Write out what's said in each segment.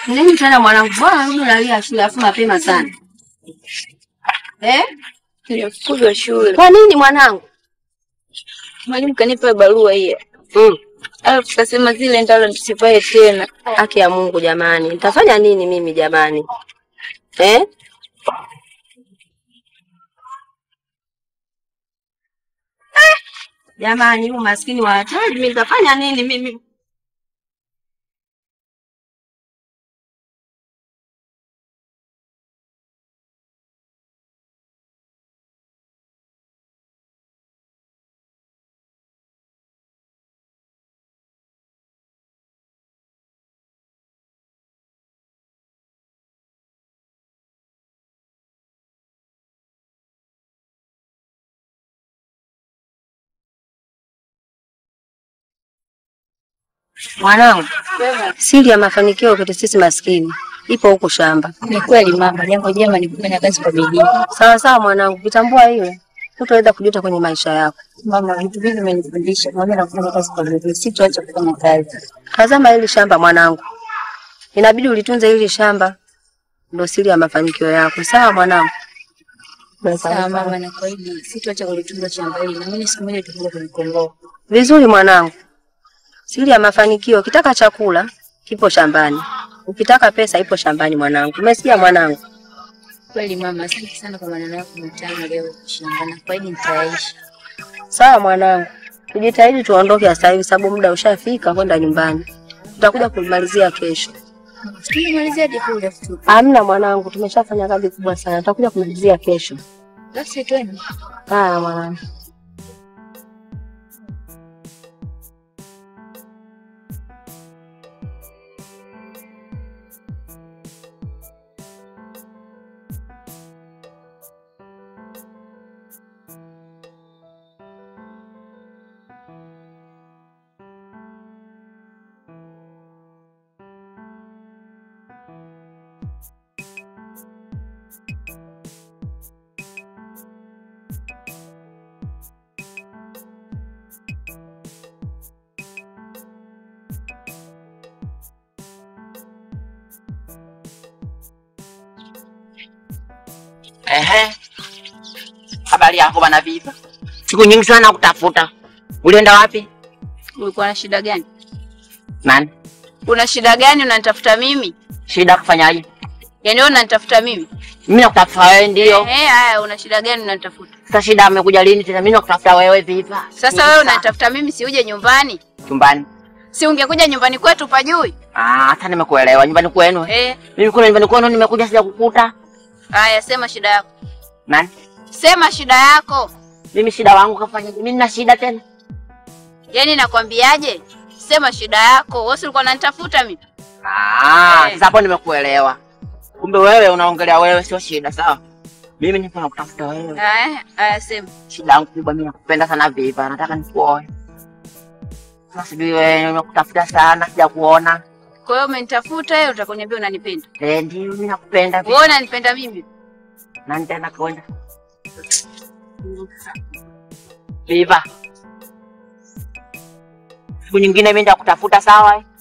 Nini tena mwanangu? Bwana rudi unalia shule afu mapema sana. Eh? Nilifukuzwa shule. Kwa nini mwanangu? Mwalimu kanipa barua hiyo. Mm. Alafu kasema zile ndalo nisipae tena. Haki ya Mungu jamani. Nitafanya nini mimi jamani? Eh? Eh, Jamani, huu maskini wa hatari, mimi nitafanya nini mimi? Mwanangu, siri ya mafanikio kwetu sisi maskini ipo huko shamba. Ni kweli mama, jambo jema ni kufanya kazi kwa bidii. Sawa sawa mwanangu, ukitambua hilo hutaweza kujuta kwenye maisha yako. Mama, vitu vingi umenifundisha pamoja na kufanya kazi kwa bidii. Sitaacha kufanya kazi. Tazama hili shamba mwanangu, inabidi ulitunze hili shamba, ndo siri ya mafanikio yako. Sawa mwanangu? Sawa mama, na kweli sitaacha kulitunza shamba hili. Na mimi siku moja tutakuja kulikomboa. Vizuri mwanangu, siri ya mafanikio, ukitaka chakula kipo shambani, ukitaka pesa ipo shambani mwanangu. Umesikia mwanangu? Kweli mama, asante sana kwa maneno yako matamu leo shamba. Na kweli nitaishi. Sawa mwanangu, tujitahidi tuondoke sasa hivi, sababu muda ushafika kwenda nyumbani. Tutakuja kumalizia kesho. Tumemalizia hadi kule tu. Hamna mwanangu, tumeshafanya kazi kubwa sana, tutakuja kumalizia kesho. Basi twende. Haya mwanangu. Ehe. Habari yako bwana Viva? Siku nyingi sana kutafuta. Ulienda wapi? Ulikuwa na shida gani? Nani? Una shida gani unanitafuta mimi? Shida kufanyaje? Yaani wewe unanitafuta mimi? Mimi nakutafuta wewe ndio. Eh, haya una shida gani unanitafuta? Sasa shida amekuja lini tena? Mimi nakutafuta wewe Viva. Sasa wewe unanitafuta mimi si uje nyumbani? Chumbani. Si ungekuja nyumbani kwetu pajui? Ah, hata nimekuelewa. Nyumbani kwenu. Eh, Mimi kuna nyumbani kwenu nimekuja sija kukuta. haya sema shida yako. Nani? Sema shida yako. Mimi shida wangu kafanya. Mimi nina shida tena. Yaani nakwambiaje? Sema shida yako. Wewe si ulikuwa unanitafuta mimi? Ah, Eh. sasa hapo nimekuelewa. Kumbe wewe unaongelea wewe sio shida, sawa? Mimi nipo nakutafuta wewe. Haya, haya sema. Shida yangu kubwa mimi nakupenda sana Viva, nataka nikuoe. Sasa sijui wewe nimekutafuta sana sija kuona. Kwa hiyo umenitafuta wewe utakoniambia unanipenda. Eh, ndio mimi nakupenda Wewe unanipenda mimi? na nitaenda kwenda. Viva. Siku nyingine mimi nitakutafuta sawa? eh?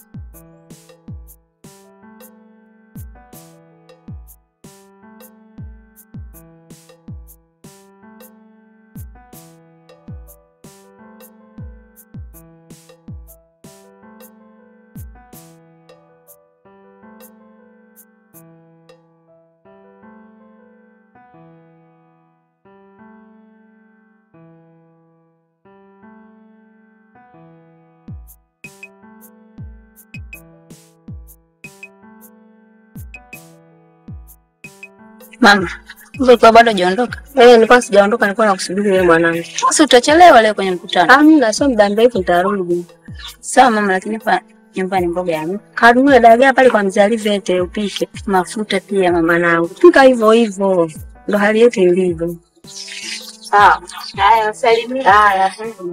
Mama, ulikuwa bado hujaondoka? Eh, nilikuwa sijaondoka, nilikuwa nakusubiri wewe mwanangu. Si utachelewa leo kwenye mkutano. Hamna, sio muda mrefu nitarudi. Sawa mama, lakini hapa nyumbani mboga ya Kanunue dagaa pale kwa mzee Alivete upike. mafuta pia mama. Mwanangu, pika hivyo hivyo. Ndo hali yetu ilivyo. Sawa. Haya, salimia. Haya, asante.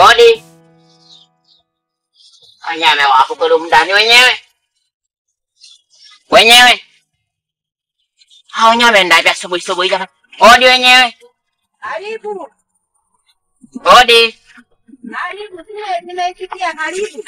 Odi. Wanyame wapo kule mndani wenyewe. Wenyewe. Hao wanyame ndapi asubuhi asubuhi jamani. Odi wenyewe. Karibu. Odi. Karibu. Nimeitikia karibu.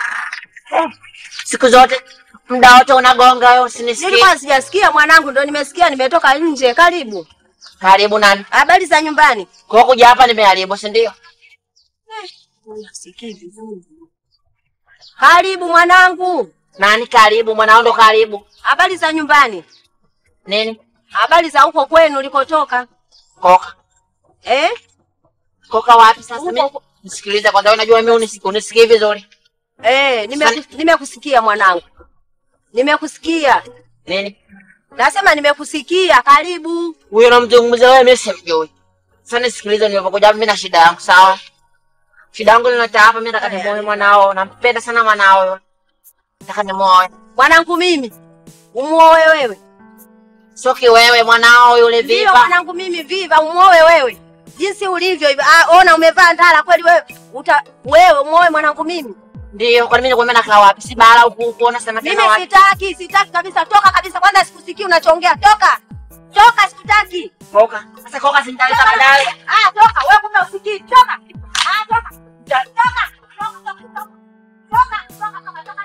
Siku zote muda wote unagonga wewe usinisikie. Nilikuwa sijasikia mwanangu, ndo nimesikia, nimetoka nje. Karibu. Karibu nani? Habari za nyumbani? Kwa kuja hapa nimeharibu, si ndio? Unasikii vizuri. Karibu mwanangu. Nani karibu? Mwanao ndo karibu. Habari za nyumbani? Nini? Habari za huko kwenu ulikotoka? Koka. Eh? Koka wapi sasa? Huko- Mimi nisikilize kwanza, unajua mimi unisikie unisikii vizuri. Eh, nimeku- nimekusikia mwanangu. Nimekusikia. Nini? Nasema nimekusikia. Karibu. Huyo namzungumza wewe, mimi simjui. Sasa nisikilize, nilipokuja hapa mimi na shida yangu, sawa? Shida yangu ninata hapa, mimi nataka nimuoe mwanao, nampenda sana mwanao. Nataka nimuoe. Mwanangu mimi. Umuoe wewe. Sio kiwewe mwanao yule Ndio viva. mwanangu mimi viva umuoe wewe. Jinsi ulivyo hivi. Ah, ona umevaa ndala kweli wewe. Uta wewe umuoe mwanangu mimi. Ndio, kwani mimi nikwambia nakaa wapi? Si bara huku huku, unasema Mimi tena wapi? sitaki, sitaki kabisa. Toka kabisa. Kwanza sikusikii unachoongea. Toka. Toka sikutaki. Koka. Sasa koka simtaleta baadaye. Ah, toka. Wewe kumbe usikii. Toka. Ah, toka. Toka. Toka. Toka. Toka. Toka. Toka. Toka. Toka.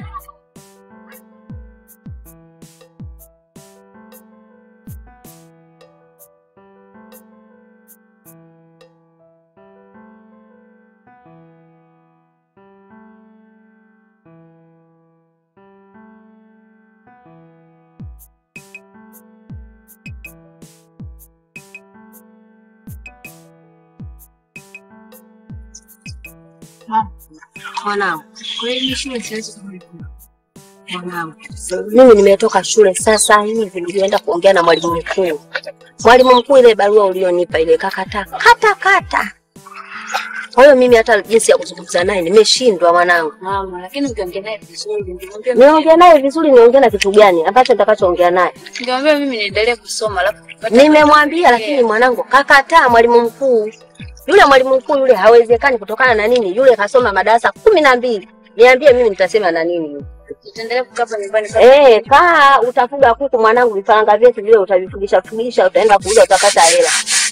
Mwanangu, kweli shule siwezi kurudi. Mwanangu, mimi nimetoka shule sasa hivi, nilienda kuongea na mwalimu mkuu. Mwalimu mkuu, ile barua ulionipa ile kakata kata kata. Kwa hiyo mimi hata jinsi ya kuzungumza naye nimeshindwa mwanangu. Mama, lakini ungeongea naye vizuri, ungemwambia Niongee naye vizuri, niongee na kitu gani ambacho nitakachoongea naye? ungemwambia mimi niendelee kusoma alafu tupate- Nimemwambia, lakini mwanangu kakataa. Mwalimu mkuu yule, mwalimu mkuu yule hawezekani. Kutokana na nini? Yule kasoma madarasa kumi na mbili. Niambie mimi nitasema na nini? yule? Utaendelea kukaa hapa nyumbani kama Eh, kaa utafuga kuku mwanangu, vifaranga vyetu vile utavifugisha fugisha, utaenda kuuza utapata hela.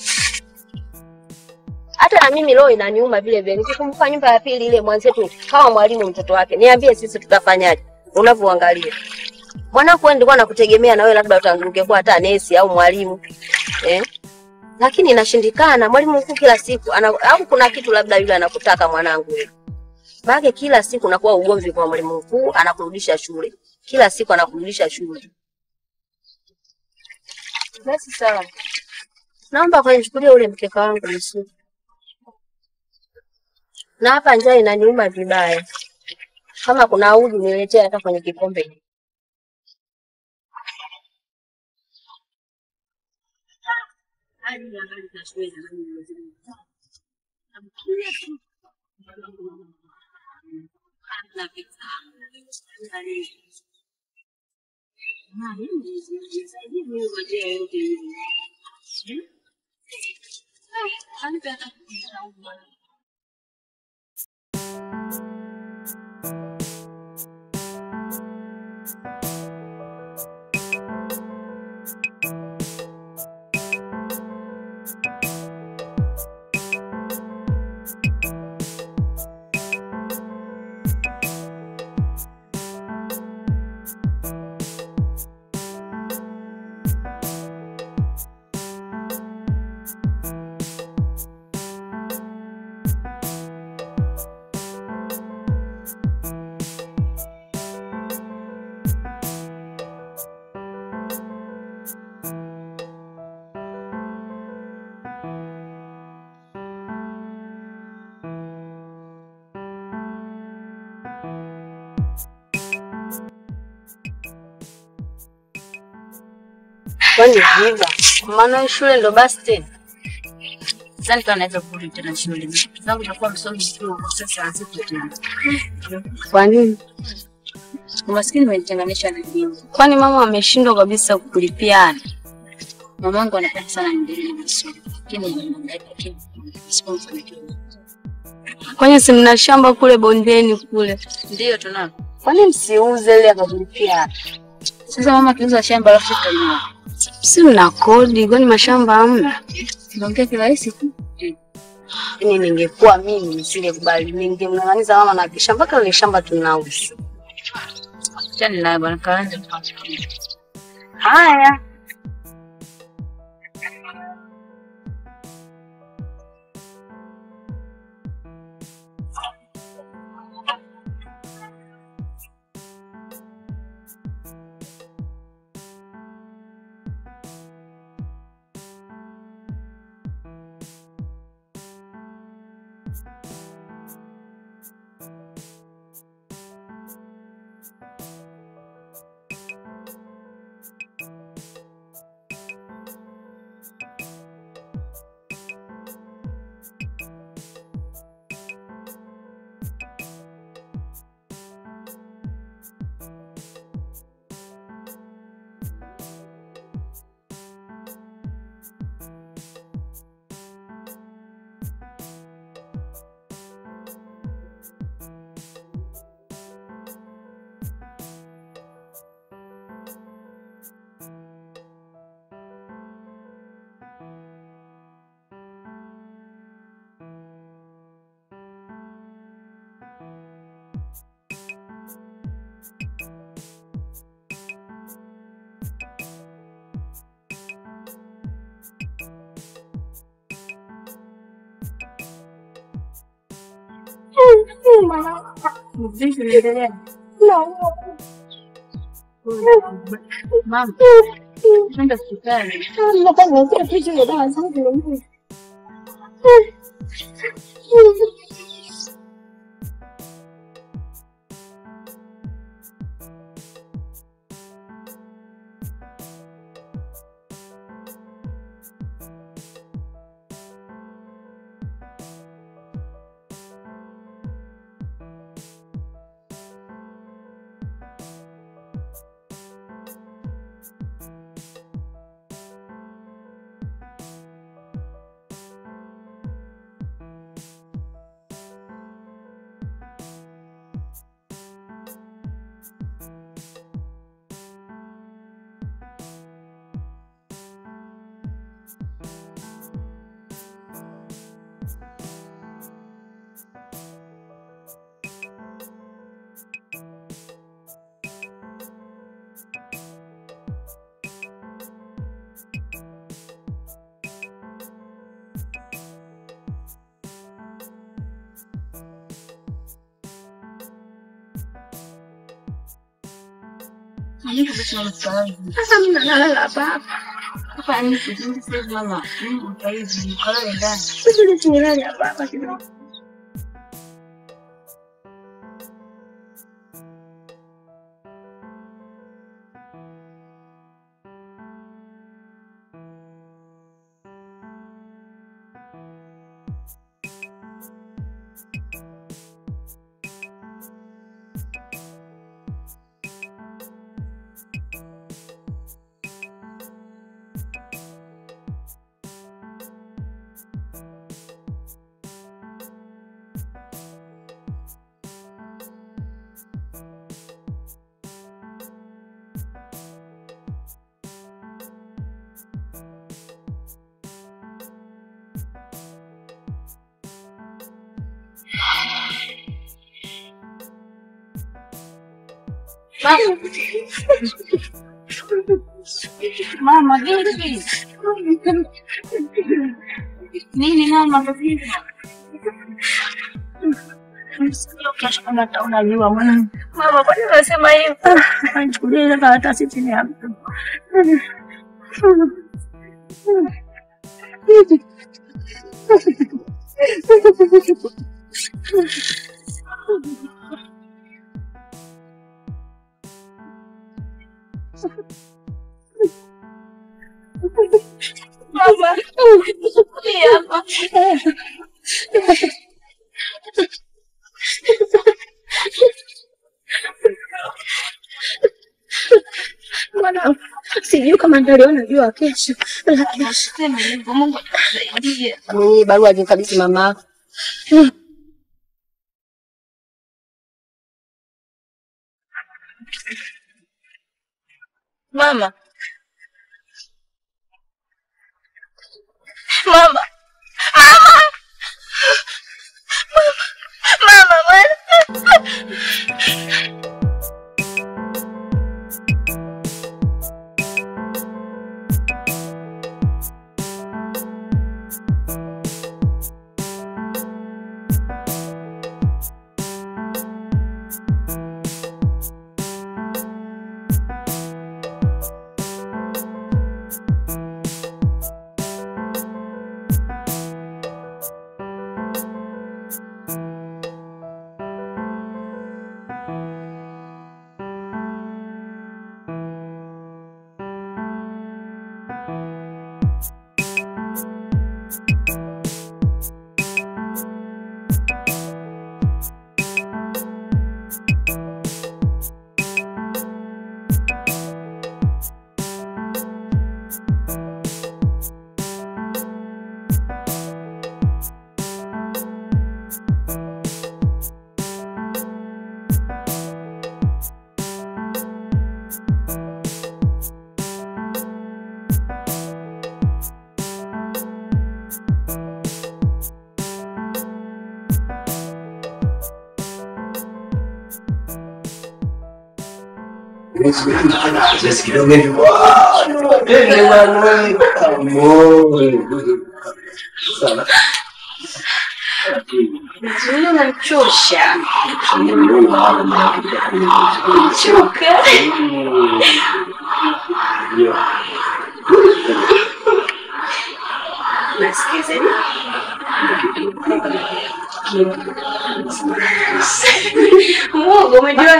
Hata na mimi leo inaniuma vile vile, nikikumbuka nyumba ya pili ile mwanzetu kama mwalimu mtoto wake. Niambie sisi tutafanyaje? Unavyoangalia mwanangu, wewe nilikuwa nakutegemea na wewe labda uta- ungekuwa hata nesi au mwalimu eh? Lakini inashindikana. Mwalimu mkuu kila siku ana, au kuna kitu labda yule anakutaka mwanangu wewe. Maana kila siku nakuwa ugomvi kwa mwalimu mkuu, anakurudisha shule kila siku anakurudisha shule. basi sawa. Naomba kunichukulia ule mkeka wangu mzuri. Na hapa njaa inaniuma vibaya. Kama kuna uji niletee hata kwenye kikombe. Kwani viva? Maana shule ndo basi tena. Sidhani kama naweza kurudi tena shule. Vitu zangu itakuwa msomi tu kwa sasa hazipo tena. Kwa nini? Umaskini umenitenganisha na elimu. Kwani mama ameshindwa kabisa kulipia ada? Mamangu anapenda sana niendelee na masomo. Lakini ananiangalia lakini sipomfanikiwa. Kwani si mna shamba kule bondeni kule? Ndio tunao. Kwani msiuze ile akakulipia? Sasa mama kiuza shamba alafu tutanunua. Si mna kodi, kwani mashamba hamna? Tunaongea kirahisi tu. Yaani ningekuwa mimi nisingekubali, ningemng'ang'aniza mama na kisha mpaka ile shamba tunauza. Chani naye bwana kaanza. Haya. Mama, twende hospitali. Sasa mimi nalala hapa. Hapa ni kizuri sasa mama. Mm, kwa hivi kalale ndani. Sasa nilale hapa hapa kidogo. Mama, vipi? Nini mama, vipi? Unajua mwanangu. Mama, kwa nini unasema hivyo? Nichukulie ile karatasi chini ya mtu. Mama, hapa. Mwanangu, sijui kama ndaliona jua kesho, lakini Sema hivyo, Mungu atusaidie. Mwenye barua alimkabidhi mama yako. Mama. Mama. Mama. Mama, mama. Zuio unanichosha. Choka. Nasikiza. Mungu umejua.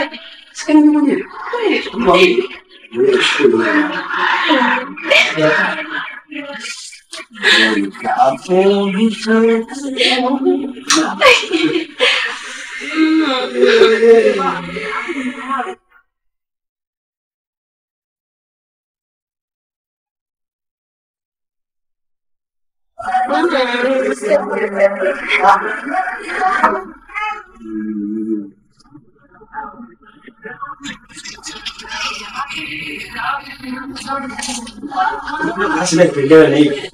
Sina kipengele na hivi.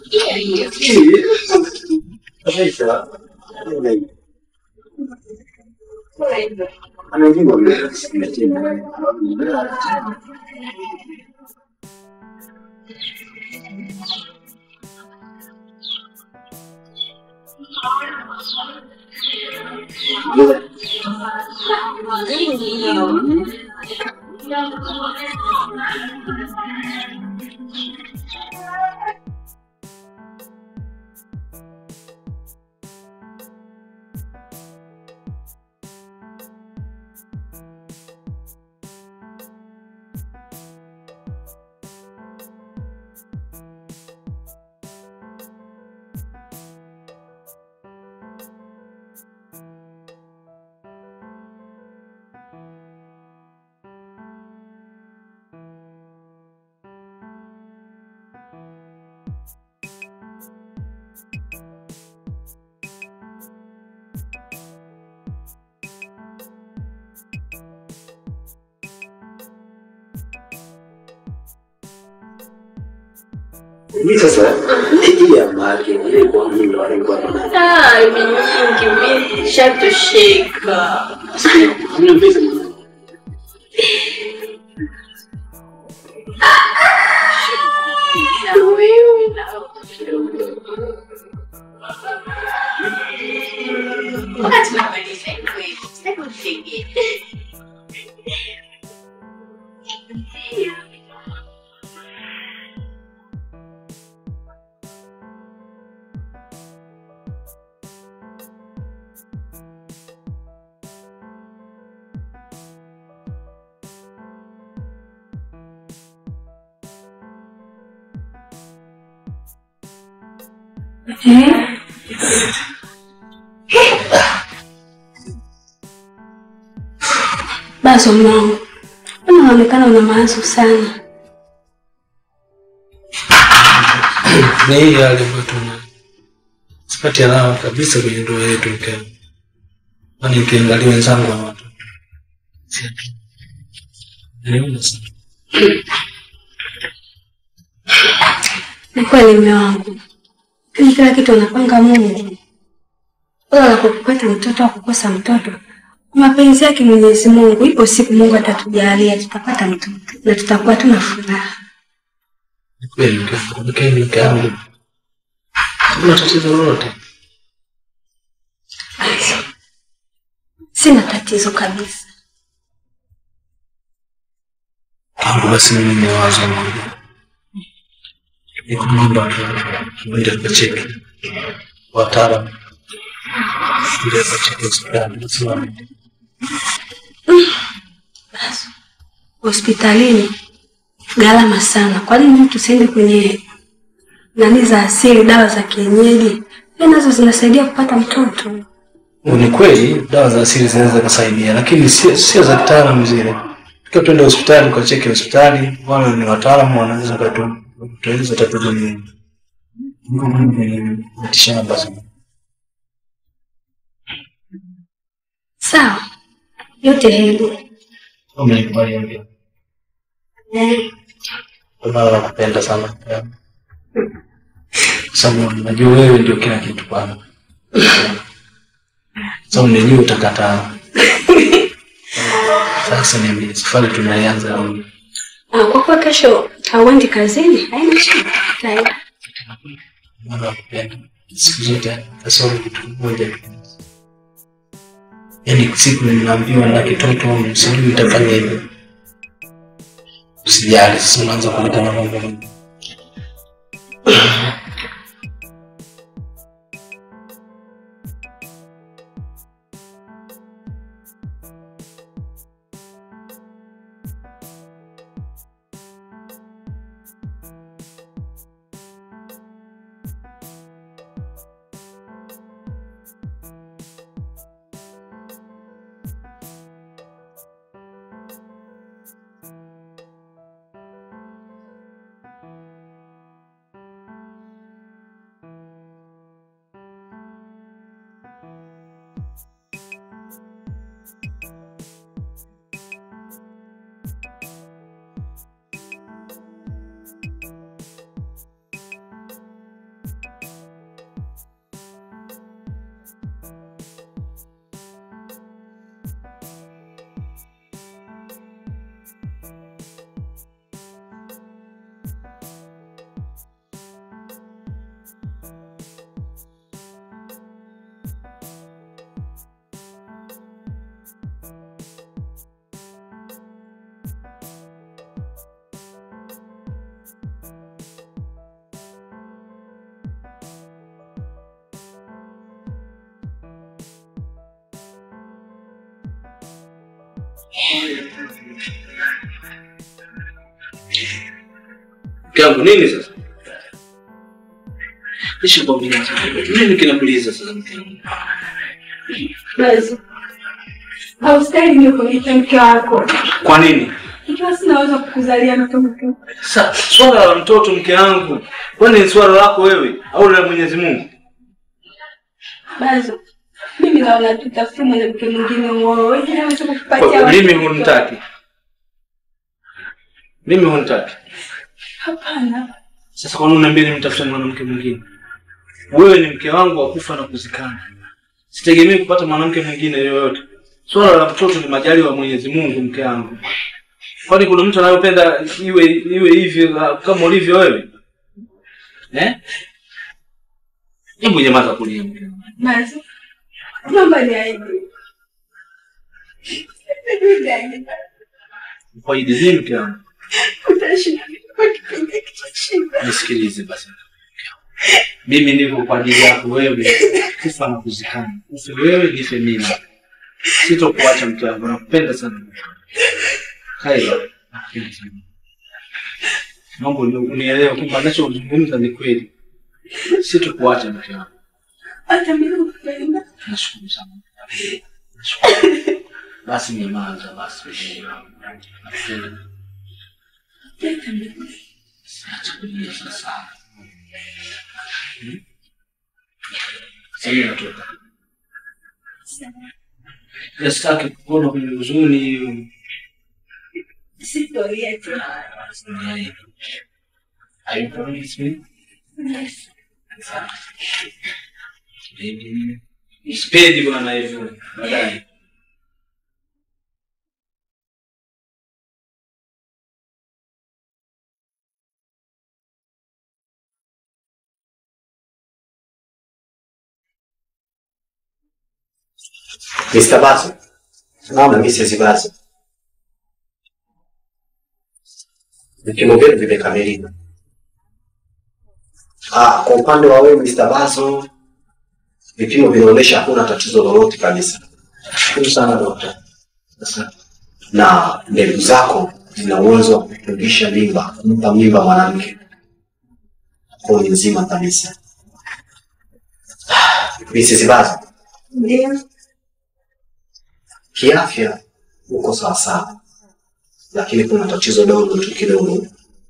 Kabisa. Anajibu mimi. Mimi sasa hii ya mali ile kwa mimi ndo alikuwa Ah, ni nyingi mimi shatosheka. Mimi pesa Na wewe na wakati tunamaliza kweli, sitaki kufikia. Basi mwanangu, unaonekana una mawazo sana. ni hii hali ambayo tuna sipati alama kabisa kwenye ndoa yetu mkeo, kwani ukiangalia wenzangu wana watoto Si- Niona sana. Ni kweli mume wangu, lakini kila kitu anapanga Mungu. Wala la kupata mtoto au kukosa mtoto, kwa mapenzi yake Mwenyezi Mungu, ipo siku Mungu atatujalia tutapata mtoto na tutakuwa tuna furaha. Ni kweli mke wangu, mke mke wangu. Hakuna tatizo lolote. Sina tatizo kabisa. Tangu basi mimi ni wazo moja. Ni kumwomba mwende tukacheke. Wataalamu. Ile tukacheke hospitali. Nasema Hospitalini gharama sana. Kwa nini mtu tusiende kwenye nani za asili, dawa za kienyeji? Pia nazo zinasaidia kupata mtoto. ni kweli dawa za asili zinaweza kusaidia, lakini sio sio za kitaalamu zile. Tukiwa tuende hospitali ukacheke hospitali, wale ni wataalamu wanaweza kutueleza tatizo ni nini. Mitishamba sana. Sawa, yote heri. Umenikubali mpya. Eh, Baba nakupenda sana. Sababu najua wewe ndio kila kitu kwangu. Sababu najua utakataa. Sasa niambie, safari tunaianza lini? ah, kwa kuwa kesho hauendi kazini, haina shida. Tayari. Baba nakupenda. Siku zote kasoro kitu kimoja. Yaani siku ninaambiwa na kitoto sijui nitafanya hivyo. Usijali, sasa unaanza kuleta na mambo mengi. Mke wangu nini sasa? Kisha kwambia nini kinakuliza sasa mke wangu? Basi. Haustahili mimi kuniita mke wako. Kwa nini? Ikiwa sinaweza kukuzalia mtoto. Sa, swala la mtoto mke wangu, kwani ni swala lako wewe au la Mwenyezi Mungu? Basi. Mimi naona tutafutie mwanamke mwingine uoe. Wewe naweza kukupatia Kwa- watoto. Mimi hunitaki. Mimi hunitaki. Hapana. Sasa kwa nini unaniambia nimtafute mwanamke mwingine? Wewe ni mke wangu wa kufa na kuzikana. Sitegemei kupata mwanamke mwingine yoyote. Swala la mtoto ni majaliwa wa Mwenyezi Mungu, mke wangu. Kwani kuna mtu anayopenda iwe iwe hivyo kama ulivyo wewe? Eh? Hebu nyamaza kulia mke wangu. Basi. Naomba niaide. Kwa idhini mke wangu. Utashinda kwa kipindi hiki cha shida. Nisikilize basi. Mimi niko kwa ajili yako wewe, kufa na kuzikana. Ufe wewe, nife mimi. Sitokuacha mke wangu, nakupenda sana. Kaila, nakupenda sana. Naomba uni- unielewe kwamba nachozungumza ni kweli. Sitokuacha mke wangu. Hata mimi nakupenda. Nashukuru sana. Nashukuru. Basi nyamaza basi. Nakupenda. Hata mimi. Siache kulia sasa. Hmm? Sasa mimi natoka. Sitaki kuona kwenye huzuni. Are you promise me? Baby. Sipendi bwana hivyo. Baadaye. Mr. Bazo. Naam, Mrs. Bazo. Vipimo vyenu vimekamilika. Ah, kwa upande wa wewe Mr. Bazo, vipimo vinaonyesha hakuna tatizo lolote kabisa. Shukuru sana dokta. Asante. Na mbegu zako zina uwezo wa kutungisha mimba, kumpa mimba mwanamke. Kwa ni nzima kabisa. Mrs. Bazo, Ndio. kiafya uko sawasawa, lakini kuna tatizo dogo tu kidogo.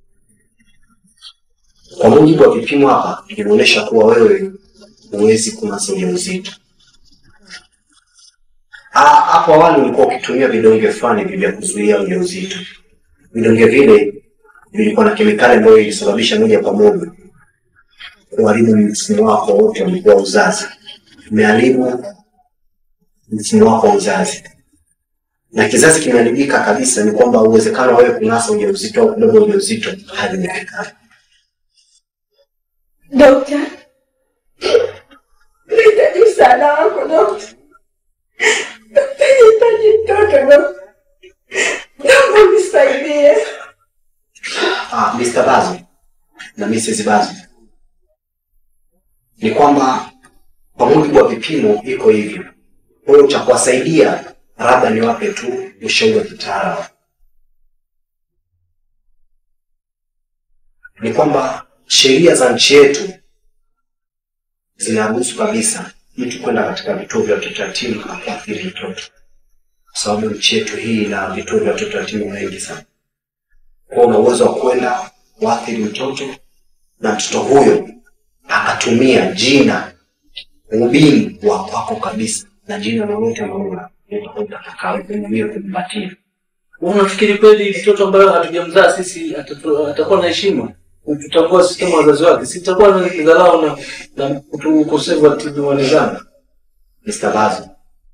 Kwa mujibu wa vipimo hapa vinaonyesha kuwa wewe huwezi kunasa ujauzito. Ah, Hapo awali ulikuwa ukitumia vidonge fulani hivi vya kuzuia ujauzito. Vidonge vile vilikuwa na kemikali ambayo ilisababisha moja kwa moja kuharibu msimu wako wote ulikuwa uzazi, umeharibu msimu wako wa uzazi na kizazi kimeharibika kabisa, ni kwamba uwezekano wa wewe kunasa ujauzito au kubeba ujauzito haiwezekani. Dokta, nahitaji msaada wako dokta. Dokta, nahitaji mtoto dokta, naomba unisaidie. Ah, Mr. Bazo na Mrs. Bazo, ni kwamba kwa mujibu wa vipimo iko hivyo. Kwa hiyo cha kuwasaidia labda niwape tu ushauri wa kitaalamu, ni kwamba sheria za nchi yetu zinaruhusu kabisa mtu kwenda katika vituo vya watoto yatima na kuathiri mtoto, kwa sababu nchi yetu hii ina vituo vya watoto yatima wengi sana. Kwa una uwezo wa kwenda kuathiri mtoto na mtoto huyo akatumia jina ubini wa kwako kabisa na jina lolote ambalo utataka mwenyewe kumpatia. Unafikiri kweli mtoto ambaye hatujamzaa sisi atatu- atakuwa na heshima? Tutambua sisi kama wazazi wake, sitakuwa na dharau na na kutu- ukosefu wa tibu wa nidhamu. Mr. Bazo,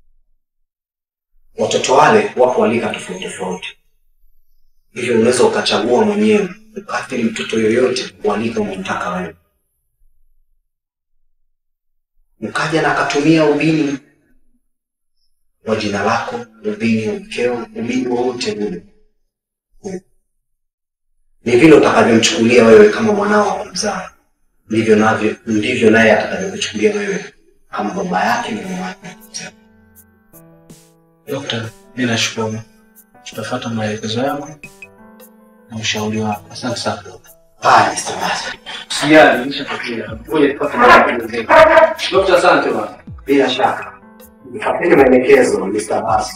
watoto wale wapo walika tofauti tofauti, hivyo unaweza ukachagua mwenyewe ukaathiri mtoto yoyote walika unamtaka wewe, mkaja na akatumia ubini wa jina lako, ubini wa mkeo, ubini wowote ule, ni vile utakavyomchukulia wewe kama mwanao wa kumzaa, ndivyo navyo ndivyo naye atakavyokuchukulia wewe kama baba yake na mama yake. Dokta, mi nashukuru, tutafuata maelekezo yangu na ushauri wako. Asante sana dokta. Haya, Mr. Bazo. Sijali, nishapatia. Ngoja tupate maelekezo. Dokta, asante bwana. Bila shaka mfuateni maelekezo Mr. Bazo.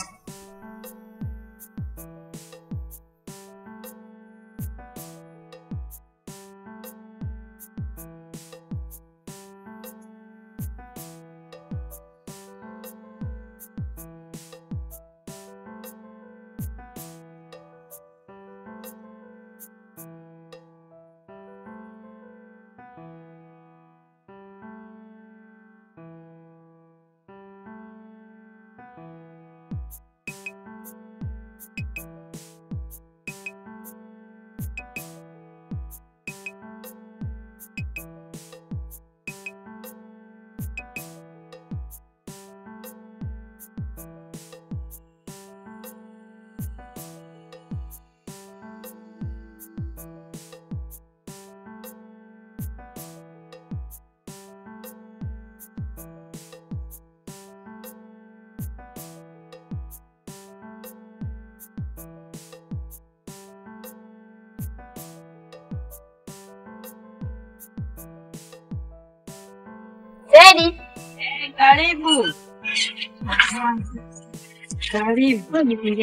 Teddy, Karibu. Karibu.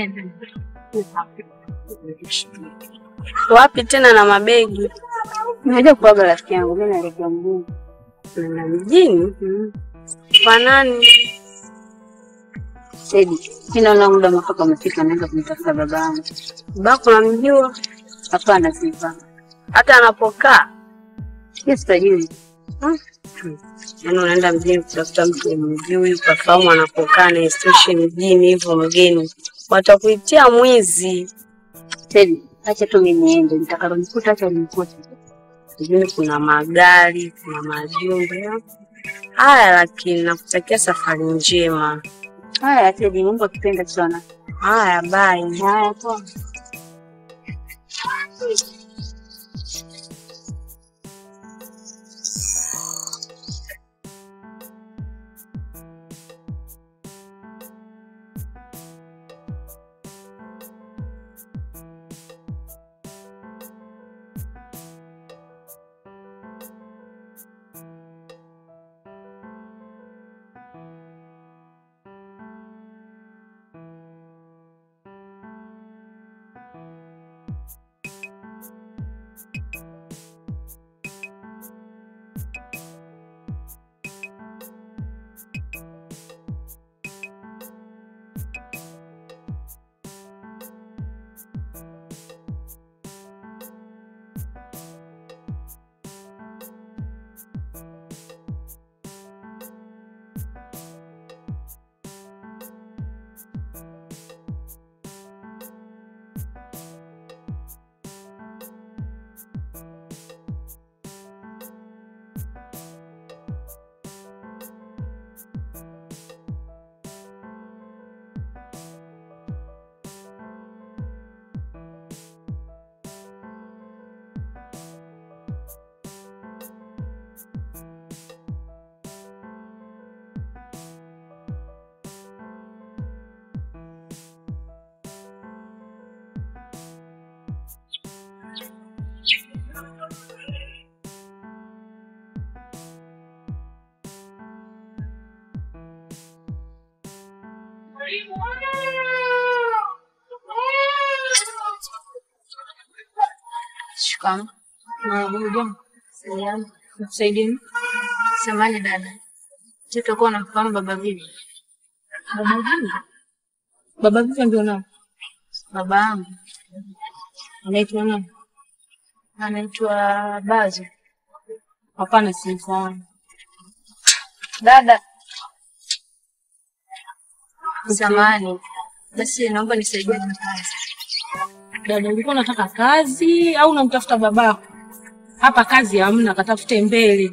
Wapi tena na mabegi? Naja kuaga rafiki yangu, mimi naelekea mjini. Na mjini? Kwa nani? Sedi, mi naona muda mwafaka umefika, naenda kumtafuta baba yangu. Babako namjua Hapana, sifa hata anapokaa. hiyo sitajui. Yaani unaenda mjini kutafuta mtu umjui, ukafahamu anapokaa na isitoshe mjini hivyo mgeni, watakuitia mwizi. Sedi, acha tu mi niende, nitakalonikuta acha nimkute. Mjini kuna magari, kuna majumba. Haya, lakini nakutakia safari njema. Haya Sedi, Mungu akipenda sana. Haya, bye. Haya poa. Shikamoo. Salamu. Nikusaidieni? Samahani dada. Je, utakuwa unamfahamu baba Vivi? Baba Vivi? Baba Vivi ndio nani? Baba yangu. Anaitwa nani? Anaitwa Bazo. Hapana, simfahamu. Dada. Samahani. Basi naomba nisaidie na kazi. Dada, ulikuwa unataka kazi au unamtafuta babako? Hapa kazi hamna, katafute mbele.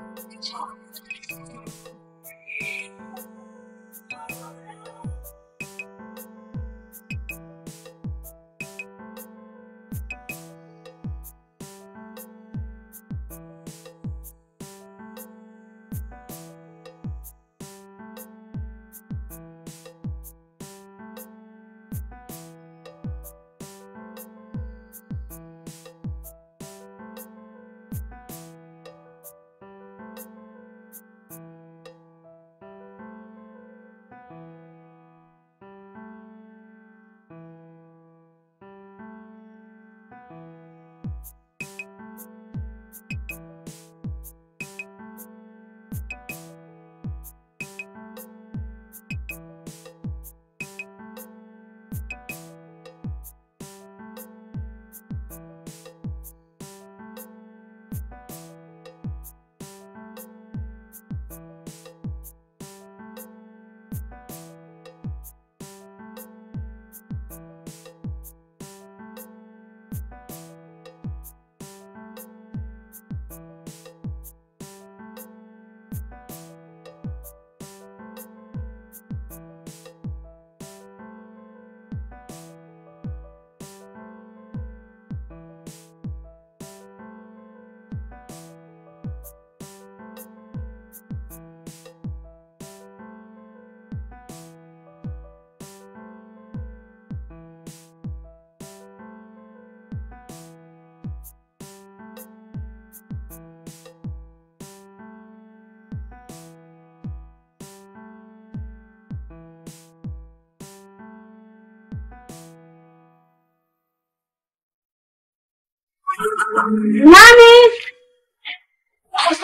Nani?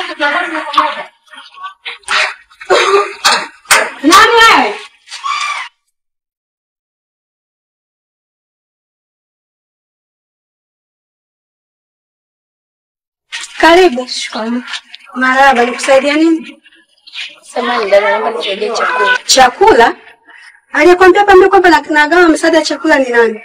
Nani wewe? Karibu. Marahaba, nikusaidia nini? Samahani dada, naomba nisaidie chakula. Chakula? Aliyekwambia pambe kwamba na- nagawa msaada ya chakula ni nani?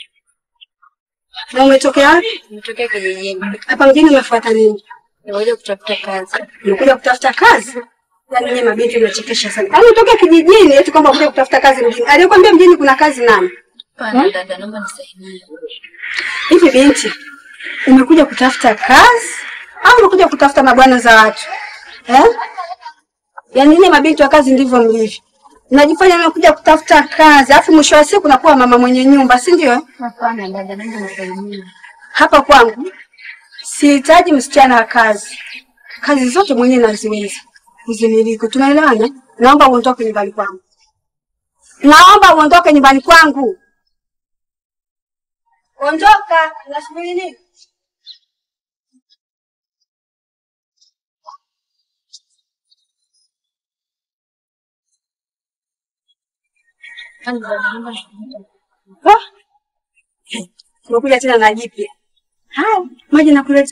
Na umetokea wapi? Nimetokea kijijini. Hapa mjini umefuata nini? Nimekuja kutafuta kazi. Umekuja kutafuta kazi? Yaani nyinyi mabinti mnachekesha sana. Yaani utoke kijijini eti kwamba kuja kutafuta kazi mjini. Aliyekwambia mjini kuna kazi nani? Hapana dada, naomba nisaidie. Hivi binti, umekuja kutafuta kazi au umekuja kutafuta mabwana za watu eh? Yaani nyinyi mabinti wa kazi ndivyo mlivyo, mnajifanya mmekuja kutafuta kazi, alafu mwisho wa siku nakuwa mama mwenye nyumba, si ndio? Hapana dada, naomba nisaidie. Hapa kwangu sihitaji msichana wa kazi, kazi zote mwenyewe naziweza kuzimiliki. Tunaelewana? Naomba uondoke nyumbani kwangu, naomba uondoke nyumbani kwangu. Ondoka, nasubiri nini? Ah! Umekuja tena na jipya. Haya, maji nakuleta.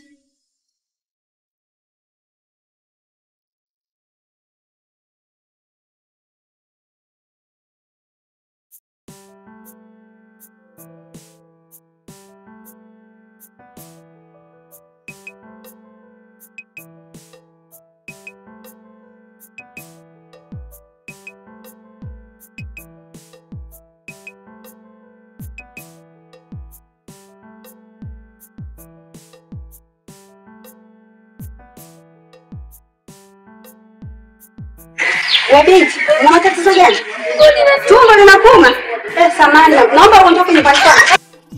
We binti, una matatizo gani? Tumbo linakuuma? Eh, samani, naomba uondoke nyumbani kwangu.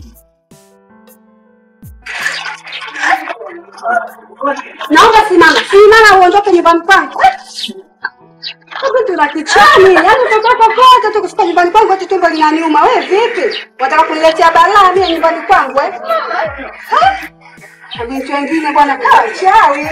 Naomba simama, simama uondoke nyumbani kwangu. Binti la kichani, yaani utatoka kote tu kufika nyumbani kwangu ati tumbo linaniuma. Wewe vipi? Wataka kuniletea balaa mimi nyumbani kwangu eh? Ha? Na Binti wengine bwana kaa chawi.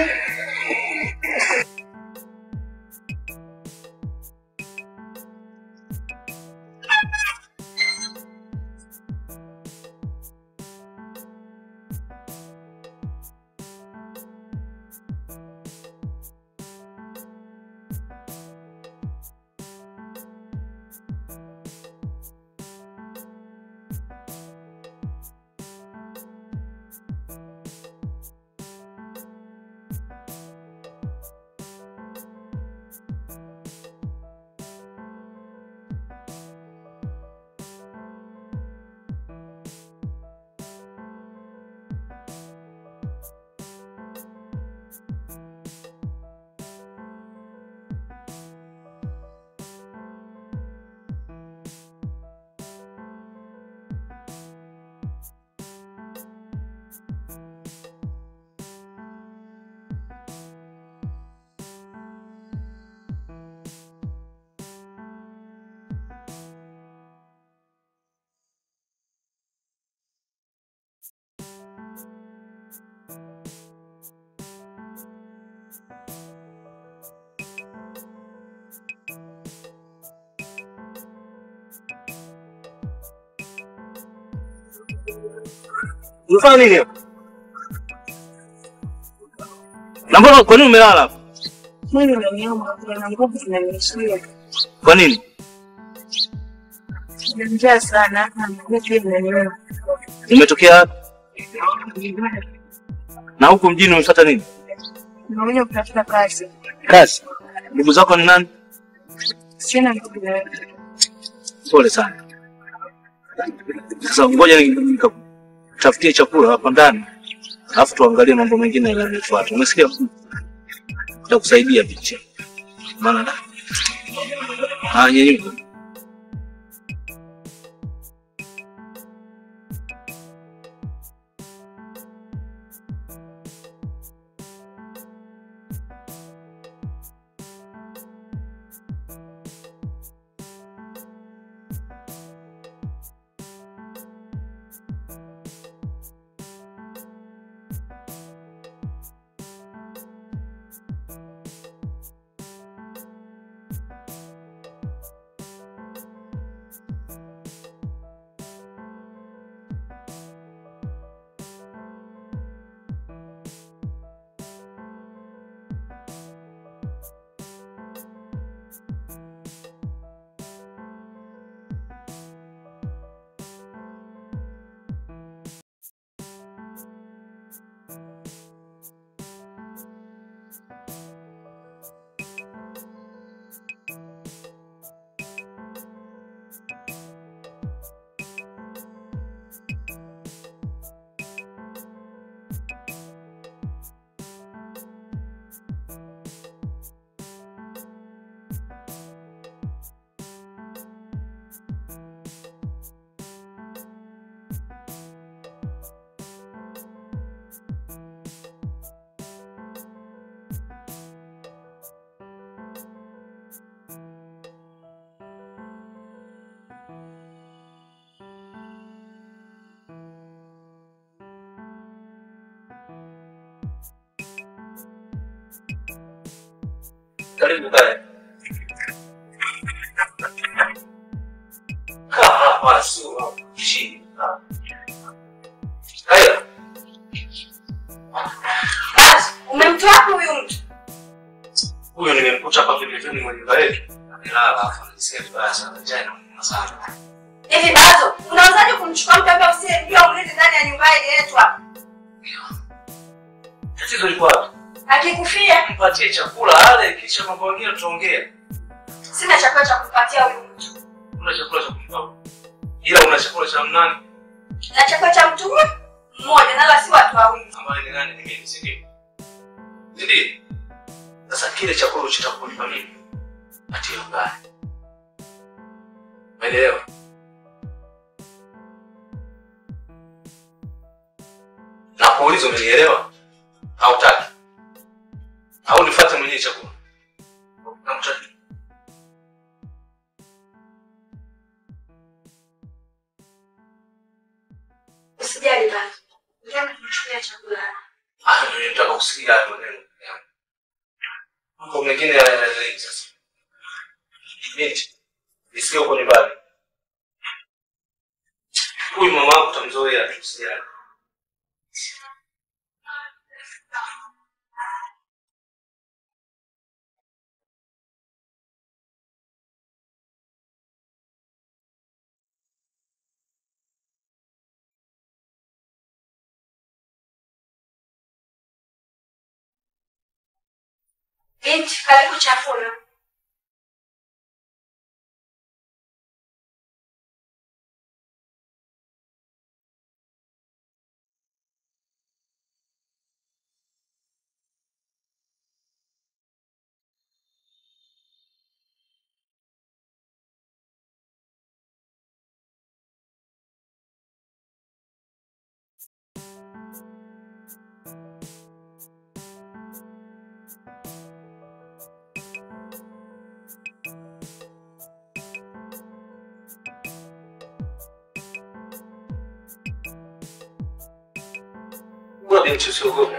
Unafanya nini hapa? Na mbona kwa nini umelala hapa? Mwili unaniuma, na nguvu zinaniishia. Kwa nini? Nina njaa sana, na miguu pia inaniuma. Umetokea wapi? Na huku mjini umefuata nini? Nimekuja kutafuta kazi. Kazi. Ndugu zako ni nani? Sina ndugu yoyote. Pole sana. Sasa ngoja ni- nikakutafutie chakula hapa ndani, alafu tuangalie mambo mengine yanayofuata. Umesikia? Nitakusaidia picha. Maana ah, nyenyuka. Karibu kae. Kaa hapa sio chini. Haya. Basi, umemtoa wapi huyu mtu? Huyo nimemkuta hapa pembezoni mwa nyumba yetu. Amelala hapa anasikia vibaya sana. Njaa inamuuma sana. Hivi Bazo, unawezaje kumchukua mtu ambaye usiyemjua umlete ndani ya nyumba hii yetu hapa? Tatizo liko wapi? Akikufia, Mpatie chakula ale, kisha mambo mengine tutaongea. sina chakula cha kumpatia huyu mtu. Una chakula cha kumpa. Ila una chakula cha nani? Na chakula cha mtu huyu mmoja, nala si watu wawili. Ambaye ni nani? Ni mimi, si ndio? Si ndio? Sasa kile chakula uchotaka kunipa mimi, patie mbaya. Umeelewa? Na kuuliza umenielewa? Hautaki? Au nifuate mwenyewe chakula? Namtaki. Usijali Bazo. Ndio kumchukulia chakula. Hayo ndio nataka kusikia hayo maneno. Mambo mengine yanaendelea sasa. Binti, nisikie uko nyumbani. Huyu mama wako utamzoea tu usijali. Binti, karibu chakula. Wewe binti usiogope.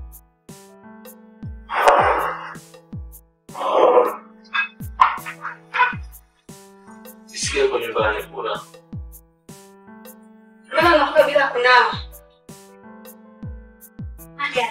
Nisikie uko nyumbani kuna Mbona unakuja bila kunawa? Hadi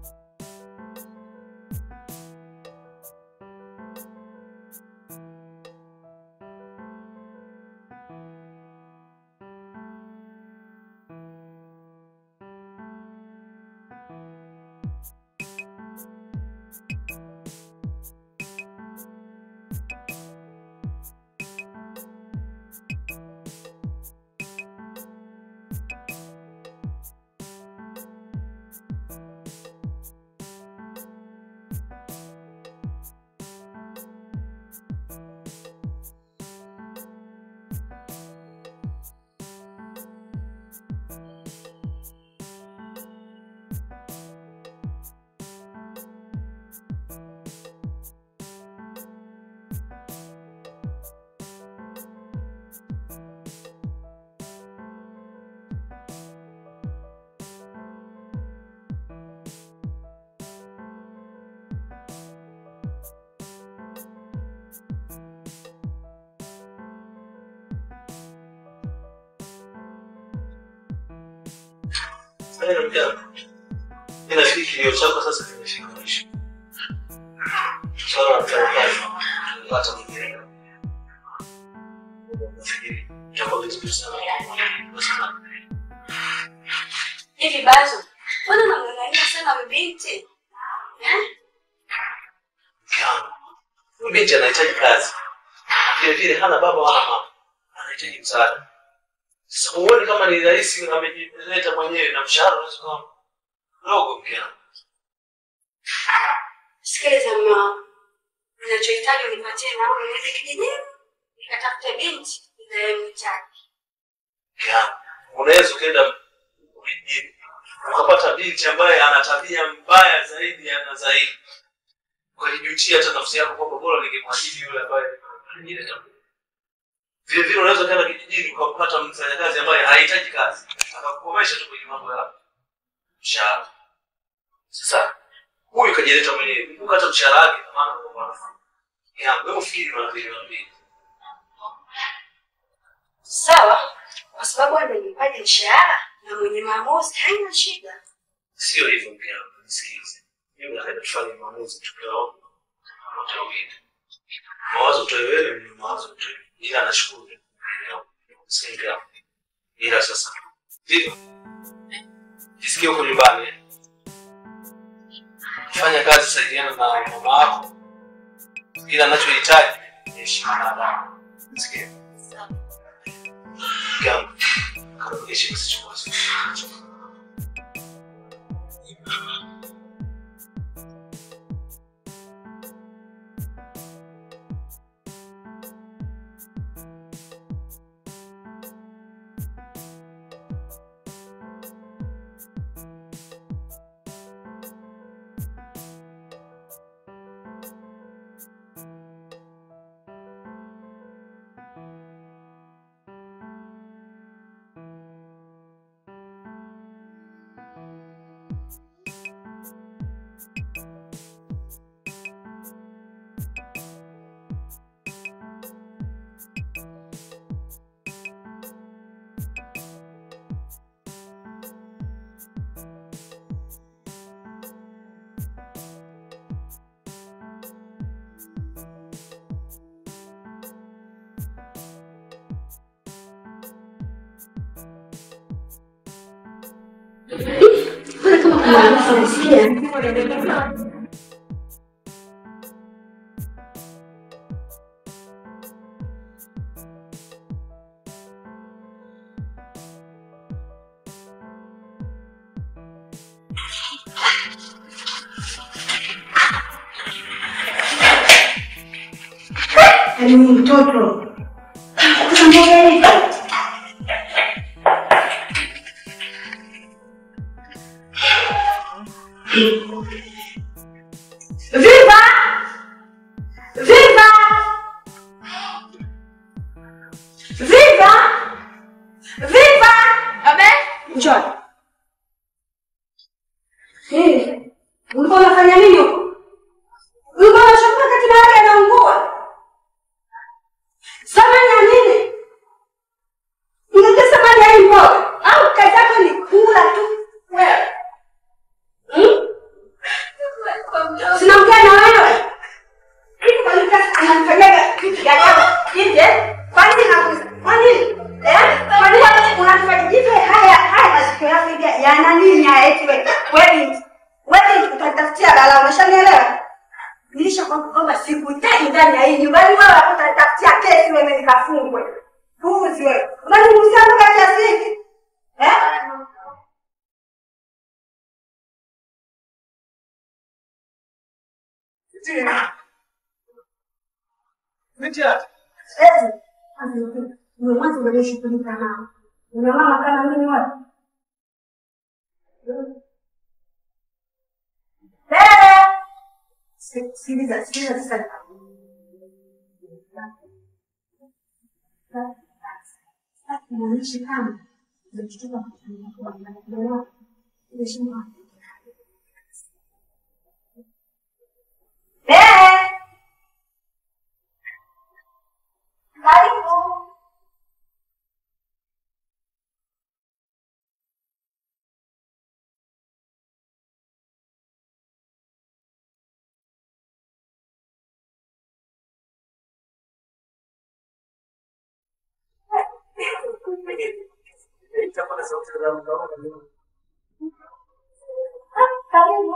Sasa mjana. Ninafikiri kilio chako sasa kimefika mwisho. Swala la mtandao. Hata mwingine. Nafikiri itakuwa vizuri sana. Basi hivi Bazo, mbona unamng'ang'ania sana huyu binti? Eh? Kiana. Huyu binti anahitaji kazi. Vile vile hana baba wala mama. Anahitaji msaada. Sasa huoni kama ni rahisi amejileta mwenyewe na mshahara unaweza kuwa mdogo mkiana. Sikiliza mume wangu, ninachohitaji unipatie nauli niende kijijini nikatafute binti ninayemhitaji. Kiana. Unaweza ukaenda mjini ukapata binti ambaye ana tabia mbaya zaidi na zaidi. Ukajijutia hata nafsi yako kwamba bora ningemwajiri yule ambaye ananileta vile vile unaweza kwenda kijijini ukapata mfanyakazi ambaye hahitaji kazi akakukomesha tu kwenye mambo ya mshahara. Sasa huyu kajileta mwenyewe, kumbuka hata mshahara wake na maana kwa mfano Ya, wewe ufikiri mara mbili mara mbili. Sawa, kwa sababu amenipaja mshahara na mwenye maamuzi haina shida. Sio hivyo mke wangu, nisikilize. Mimi nataka tufanye maamuzi tukiwaomba wote wawili. Mawazo toe wewe, ni mawazo toe. Ila nashukuru. Sikia mke wangu. Ila sasa. Ndivyo. Jisikie huko nyumbani. Fanya kazi, saidiana na mama wako. Ila anachohitaji ni heshima na adabu. Sikia. Mke wangu. Kama heshima sichukua. Mbona kama kuna harufu nasikia? Yaani huyu mtoto Sasa mbona hivi? Viva! Viva! Viva! Viva! Abe? Njoo. Eh, ulikuwa unafanya nini huko? Ulikuwa unachukua kati mahali anaungua. Samani ya nini? Unajua samani ya hii mboga? Au kazi yako ni kula tu? Wewe. Hmm? Sinaongea na wewe. Kitu kalika ananifanyaga kitu gani hapo? Nje? Kwa nini nakuza? Kwa nini? Eh? Kwa nini unanifanya jipe haya haya masikio yako hivi yana nini haya eti wewe? Wewe wewe utanitafutia bala umeshanielewa? Nilishakwambia kwamba sikutaki ndani ya hii nyumba. Yaani wewe hapo utanitafutia kesi wewe nikafungwe. Puuzi wewe. Unanimuuzia mpaka kiasi hiki? Eh? Eh, ndio mwanzo unashughulika nao. Una mama kama mimi wewe. Eh! Sikiliza, sikiliza sasa. Mwanaishi kama mtoto wa kufunga heshima. Eh! Karibu. Karibu.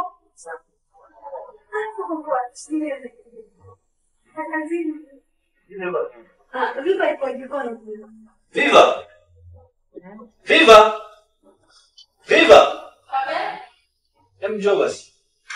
Ah, viva ipo jikoni. Viva! Viva! Viva! Hem njoo basi.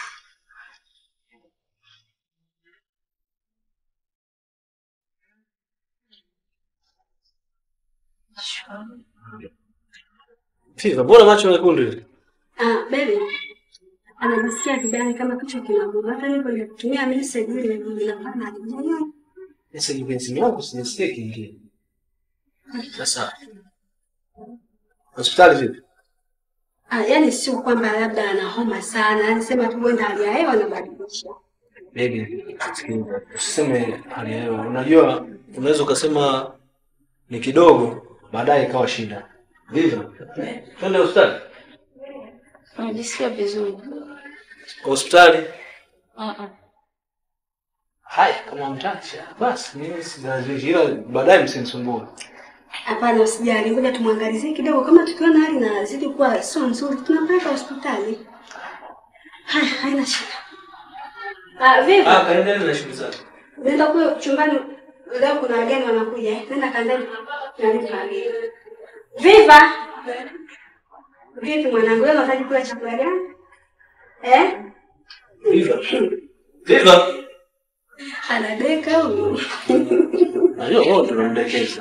Viva, mbona macho mekundu hivi? Ah, baby. Anajisikia vibaya kama kichwa kinamuuma. Hata niko nikutumia message ile ninafanya ajibu. Sasa kipenzi wangu sijasikia kingine. Sasa hospitali vipi? Ah, yani sio kwamba labda ana homa sana, anasema tu kwenda hali ya hewa anabadilisha. Baby, sikiliza, usiseme hali ya hewa. Unajua, unaweza ukasema ni kidogo, baadaye ikawa shida. Ndivyo. Twende hospitali. Najisikia vizuri. Hospitali. Uh-uh. Haya, kama mtacha basi, mimi silazishi, ila baadaye msinisumbue. Hapana, usijali, ngoja tumwangalizie kidogo. Kama tukiona hali inazidi kuwa sio nzuri, tunampeleka hospitali. Haya, haina shida. Ah, vipi? Ah, kaendelee na shughuli zako. Nenda kule chumbani, leo kuna wageni wanakuja. eh. Nenda kandani, naleta wageni. Viva! Vipi mwanangu, leo unataka kula chakula gani? Eh? Viva. Viva. Anadeka huyu. Najua wote tunamdekeza.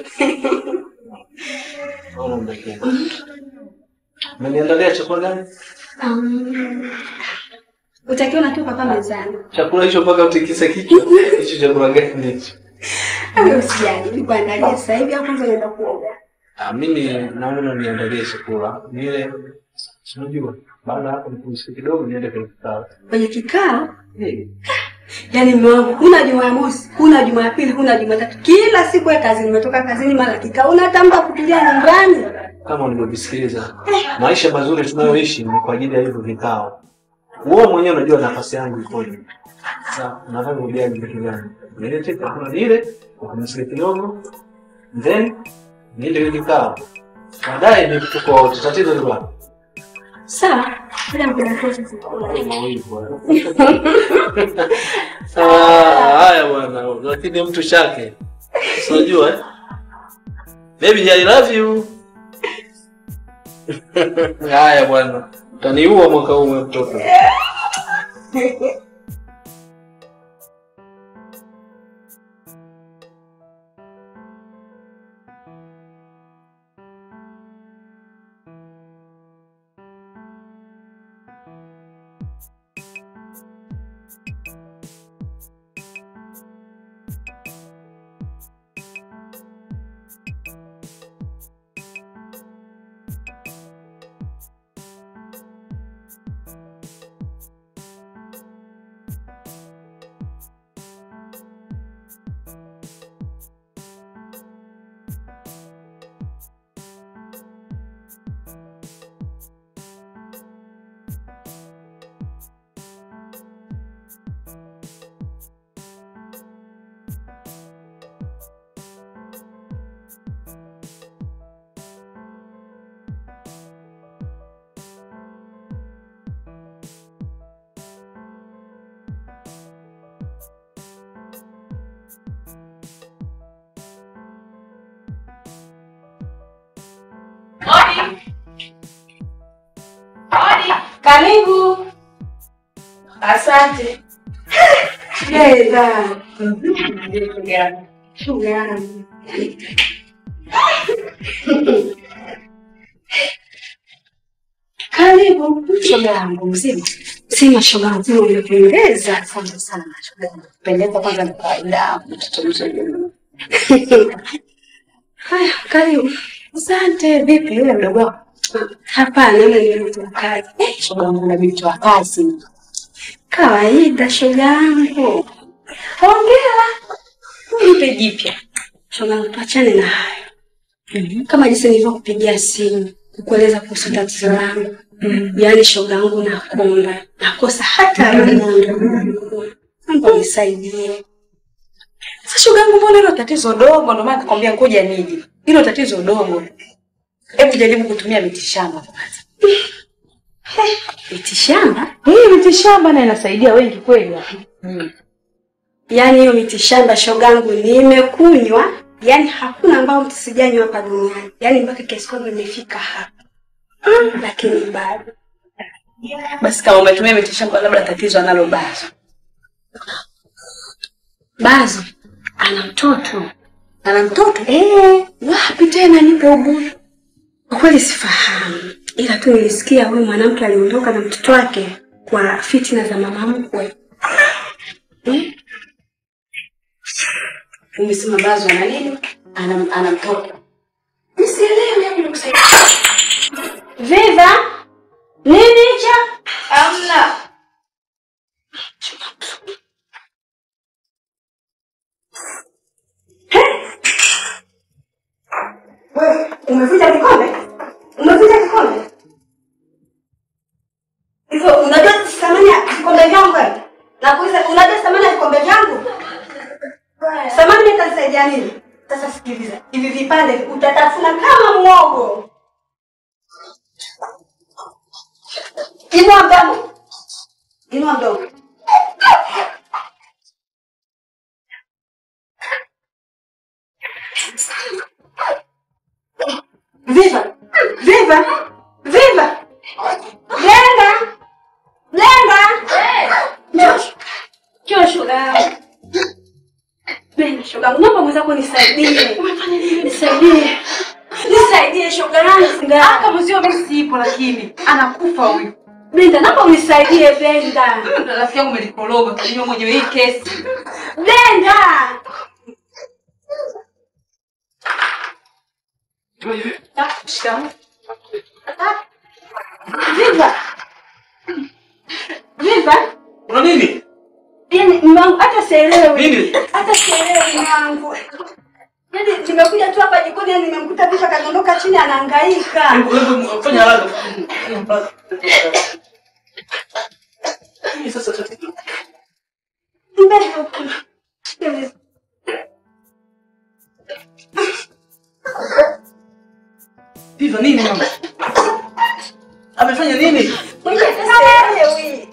Unamdekeza. Umeniandalia chakula gani? Um, utakiwa unatoka hapa mezani. Chakula hicho mpaka utikise kichwa. Hicho chakula gani hicho? Wewe Usijali, nikuandalia sasa hivi au kwanza unaenda kuoga. Ah, mimi naona niandalie chakula. Nile unajua, baada ya hapo nipumzike kidogo niende kwenye kikao. Kwenye kikao, Eh, yaani mume wangu, huna Jumamosi, huna Jumapili, huna Jumatatu. Kila siku ya kazi nimetoka kazini mara kikao. Unatamba kutulia nyumbani. Kama ulivyovisikiliza, maisha mazuri tunayoishi ni kwa ajili ya hivyo vikao. Wewe mwenyewe unajua nafasi yangu ikoje. Sasa unataka ujali kitu gani? Nilete chakula nile, upumzike kidogo, then niende kwenye kikao. Baadaye ndio tuko wote. Tatizo ni wapi? Sawa, bila mkunakosa Ah, haya bwana, lakini mtu chake. Si Unajua eh? Baby, I love you. Haya bwana, utaniua mwaka huu wewe mtoto. Karibu. Asante. Leza. Shuga yangu. Karibu. Shoga yangu mzima. Sima shoga yangu umependeza. Asante sana shoga yangu. Kupendeza kwanza ni kawaida. Mtoto mzuri. Haya, karibu. Asante. Vipi yule mdogo wako? Hapana, yule ni mtu wa kazi. Eh, shoga yangu na binti wa kazi. Kawaida shoga yangu. Hongera. Nipe jipya. Shoga yangu tuachane na hayo. Kama jinsi nilivyokupigia simu kukueleza kuhusu tatizo langu. Yaani shoga yangu nakonda. Nakosa hata moja. Naomba unisaidie. Sasa shoga yangu, mbona hilo tatizo dogo? Ndio maana nakwambia ngoja nije. Hilo tatizo dogo. Hebu jaribu kutumia mitishamba kwanza. Mitishamba? Hii mitishamba na inasaidia wengi kweli hapa. Yaani hiyo mitishamba shogangu nimekunywa, yaani hakuna ambao mtu sijanywa hapa duniani, yaani mpaka kiasi kwamba nimefika hapa, lakini bado Basi kama umetumia mitishamba, labda tatizo analo bazo. Bazo ana mtoto. Ana mtoto? Eh, wapi tena? Nipe ubuyu. Kwa kweli sifahamu, ila tu nilisikia huyu mwanamke aliondoka na mtoto wake kwa fitina za mama mkwe. Eh? Umesema bazo ana nini? Ana, ana mtoto. Nisielewi hebu nikusaidia. Viva? Nini hicho? Amna. Umevunja kikombe? Umevunja kikombe? Hivyo unajua thamani ya vikombe vyangu wewe? Nakuuliza unajua thamani ya vikombe vyangu? Thamani mimi itanisaidia nini? Sasa sikiliza. Hivi vipande utatafuna kama mwogo. Inua mdomo. Inua mdomo. Viva! Viva! Viva! Lenga! Lenga! Njoo. Njoo shoga yangu. Lenga shoga yangu. Naomba mwenzako nisaidie. Umefanya nini? Nisaidie. Nisaidie shoga yangu. Ah, kama sio mimi sipo lakini anakufa huyu. Brenda, naomba unisaidie Brenda. Rafiki yangu umelikoroga, kujua mwenyewe hii kesi. Brenda! Ah, shikamoo. Viva! Viva! Kuna nini? Yaani mwangu hata sielewi. Nini? Hata sielewi mwangu. Yaani nimekuja tu hapa jikoni yaani nimemkuta Viva kadondoka chini anahangaika. Hebu hebu fanya haraka. Nini sasa tatizo? Mbele huku. Mbele. Viva nini mama? Amefanya nini? Mwenye sielewi.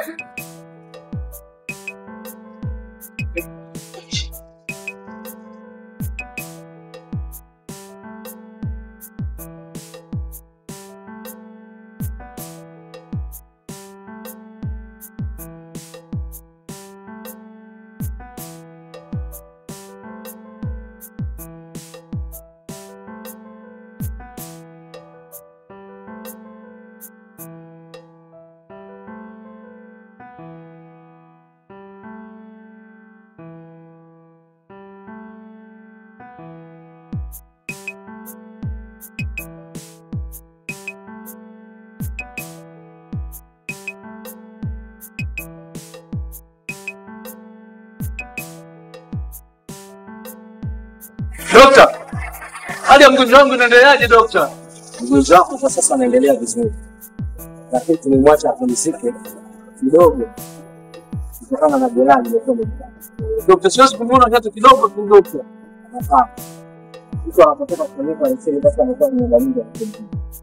Dokta, hali ya mgonjwa wangu inaendeleaje dokta? Mgonjwa wako kwa sasa anaendelea vizuri, lakini tumemwacha apumzike kidogo kutokana na jeraha lililokuwa limepata. Dokta, siwezi kumuona hata kidogo tu dokta. Hapana, mtu anapotoka kupelekwa leseni basi amekuwa ni dalili ya kupumzika.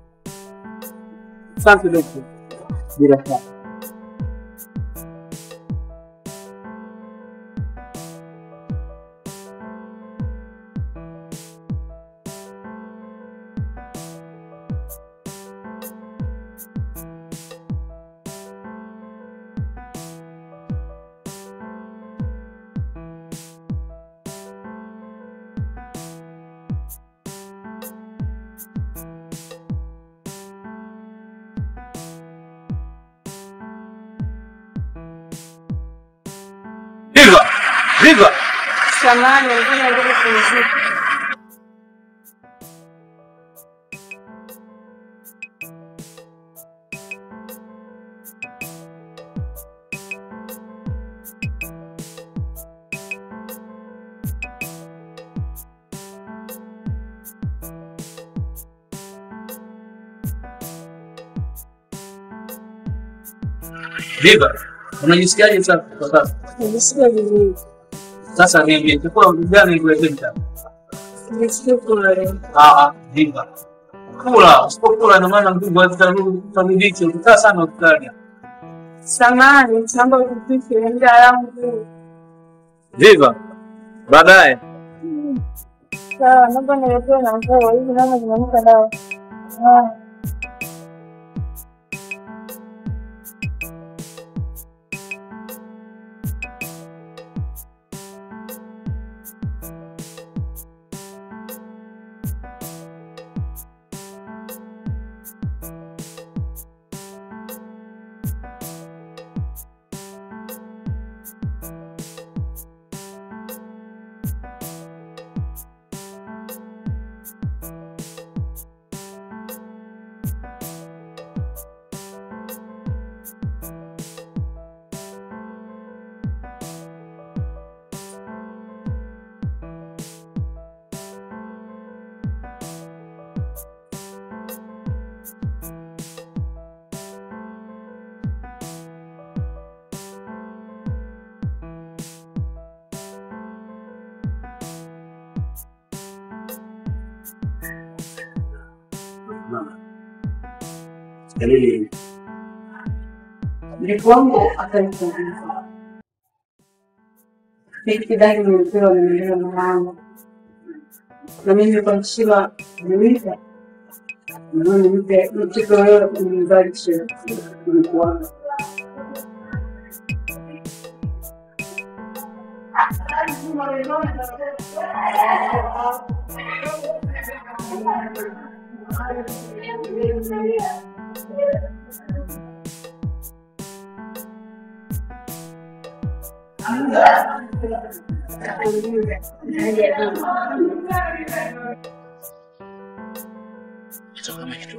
Asante dokta. Bila shaka Viva! Viva! Samahani, walikuwa wanataka kupumzika. Viva! Unajisikiaje sasa kwa sasa? Najisikia vizuri. Sasa niambie, chakula gani nikuletee mtaani? Najisikia kula leo. Ah, Viva. Kula, usipokula ina maana nguvu hazitarudiki, utakaa sana hospitali. Samahani, naomba unipishe muda wangu. Viva. Baadaye. Sawa, naomba niletee na nguo hivi naona zimenuka dawa. Ah. Dalili Ndipo wangu akanifunguka. Nikidhani nilipewa nimeelewa mamangu. Na mimi kwa heshima nimempa. Na nimpe mtoto wewe kunibadilisha kulikuwa. Kitu kama kitu.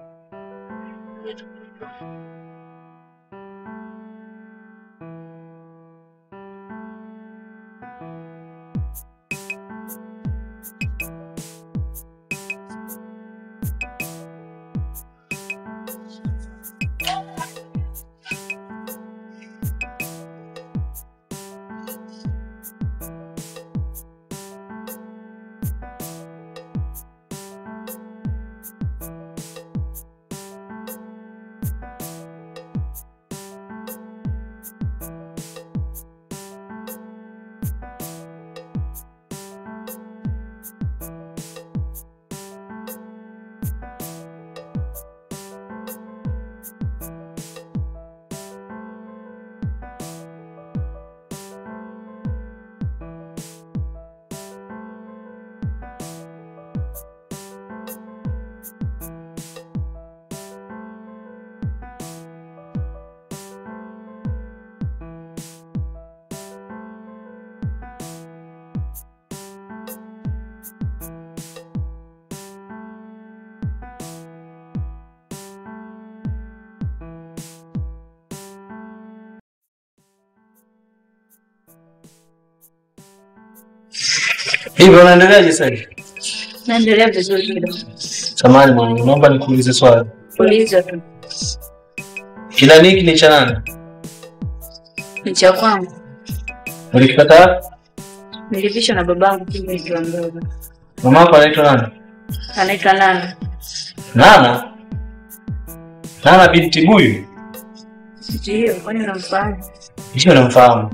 Hivyo unaendeleaje sasa hivi? Naendelea vizuri kidogo. Samahani mwanangu, naomba nikuulize swali. Uliza tu. Kila niki ni cha nani? Ni cha kwangu. Ulikipata wapi? Nilipishwa na babangu kile nikiwa mdogo. Mama yako anaitwa nani? Anaitwa Nana. Nana? Nana binti Buyu? Ndio, kwani unamfahamu? Hiyo namfahamu.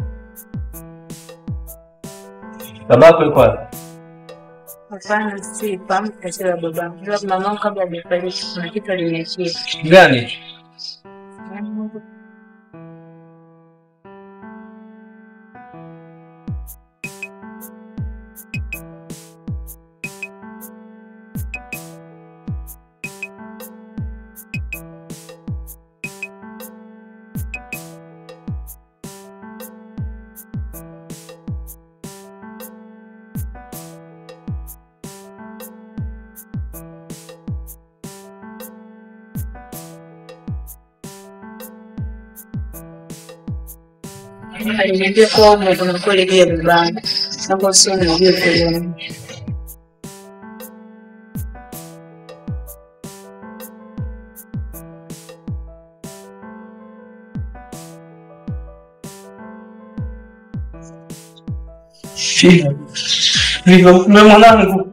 Babako yuko wapi? Hapana, si fahamu tatizo la babangu. Ila mamangu kabla hajafariki kuna kitu aliniachia. Gani? Aliniambia kuwa ume kuna kweli juu ya babangu. Naomba usio najua kweli. Viva. Viva, mume mwanangu.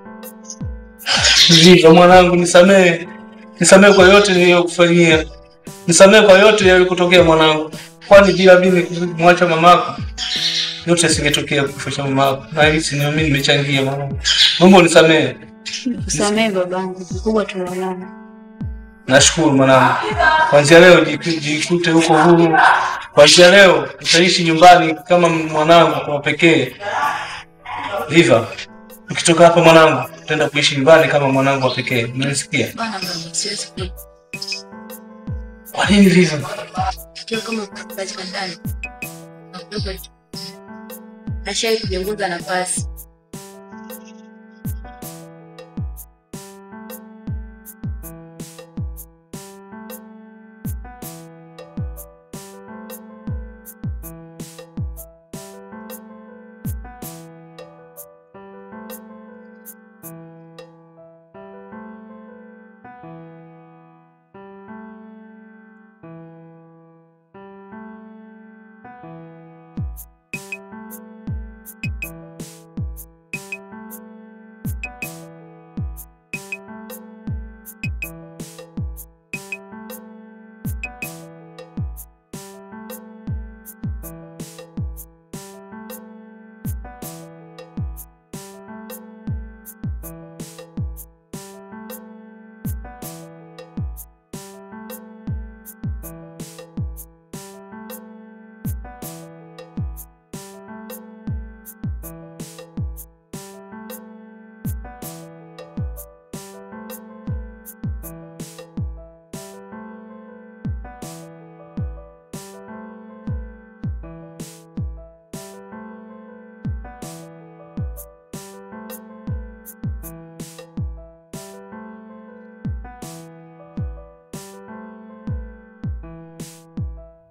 Viva mwanangu, nisamehe. Nisamehe kwa yote niliyokufanyia. Nisamehe kwa yote yaliyokutokea mwanangu. Kwani bila mimi kumwacha mamako yote singetokea kifo cha mamako. Na hili si mimi nimechangia mwanangu. Mungu nisamehe. Kusamehe babangu, kikubwa tunaonana. Nashukuru mwanangu. Kuanzia leo jiku- jikute huko huru. Kuanzia leo utaishi nyumbani kama mwanangu kwa pekee. Viva. Ukitoka hapa mwanangu, utaenda kuishi nyumbani kama mwanangu wa pekee. Unanisikia? Bana baba, siwezi ku- Kwa nini Viva? Ikiwa kama katika ndani. Nakupa tu. Nashai kupunguza nafasi.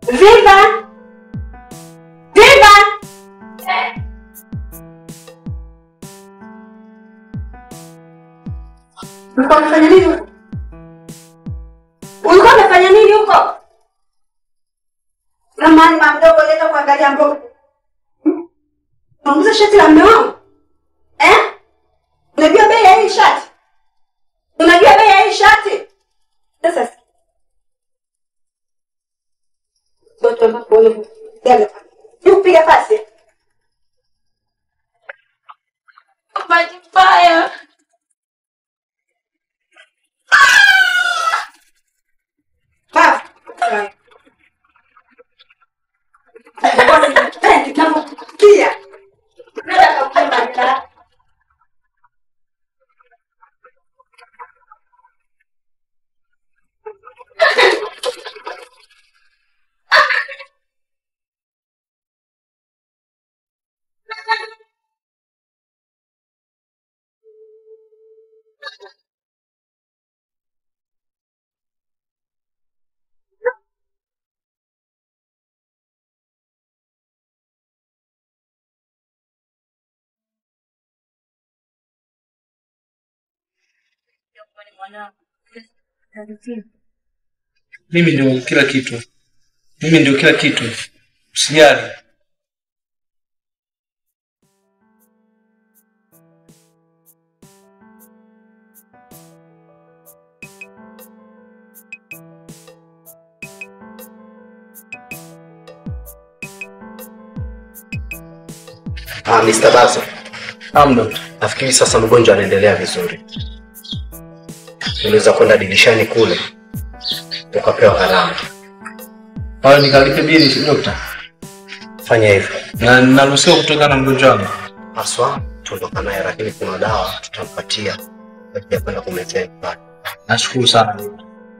Viva! Viva! Ulikuwa unafanya nini huko? Ulikuwa unafanya nini huko? Ramani mama mdogo leta kuangalia mboga. Hmm? Unauza shati la mume wangu? Eh? Unajua bei ya hii shati? Unajua bei ya hii shati? Sasa sikia. Watu ambapo wana gani? Yupiga pasi. Bahati mbaya. Baba. Kia. Nenda kakupenda. Mimi ndio kila kitu, mimi ndio kila kitu, usijali. Ah, Mr. Bazo, Naam dokta. nafikiri sasa mgonjwa anaendelea vizuri. Unaweza kwenda dirishani kule ukapewa kalamu. Hayo nikalipe bili dokta, Fanya hivyo na naruhusiwa kutoka na mgonjwa wangu. haswa, tuondoka naye, lakini kuna dawa tutampatia kwa ajili ya kwenda kumletea nyumbani. Nashukuru sana dokta.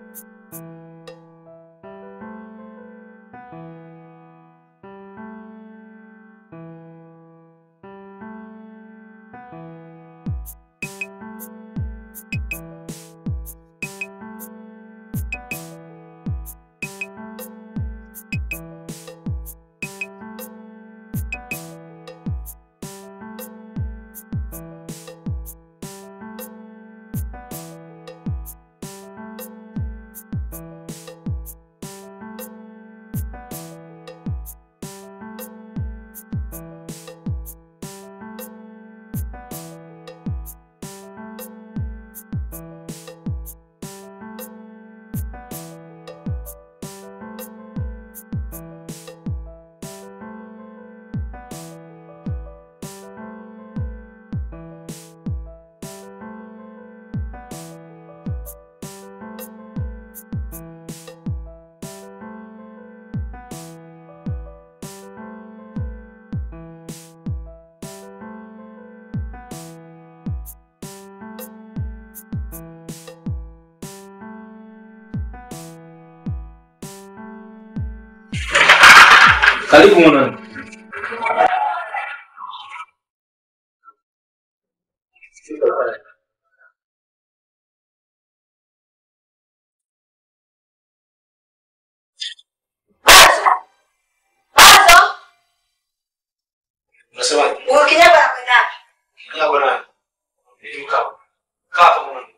Karibu mwanangu. Unasemaje? Huyu kinyago anakwenda wapi? Kinyago nani? Kaa. Kaa hapo mwanangu.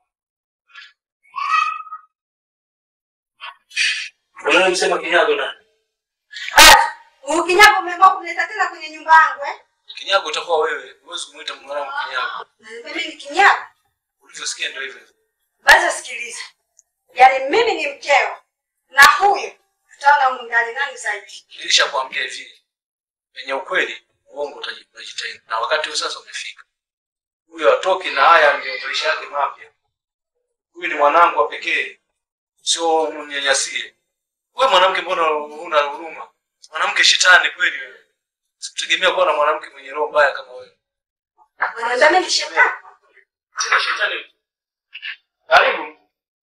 Unamsema kinyago nani? Basi, Huyu kinyago umeamua kumleta tena kwenye nyumba yangu eh? Kinyago utakuwa wewe. Huwezi kumuita mwanangu kinyago. Mimi ni kinyago. Ulivyosikia ndio hivyo. Basi sikiliza. Yaani mimi ni mkeo na huyu tutaona humu ndani nani zaidi. Nilishakwambia hivi. Penye ukweli uongo utaji- utajitenga. Na wakati huu sasa umefika. Huyo atoki na haya ndio maisha yake mapya. Huyu ni mwanangu wa pekee. Sio mnyanyasie. Wewe mwanamke mbona huna huruma? Mwanamke shetani kweli wewe. Sikutegemea kuwa na mwanamke mwenye roho mbaya kama wewe. Unaweza mimi ni shetani. Tena shetani. Karibu.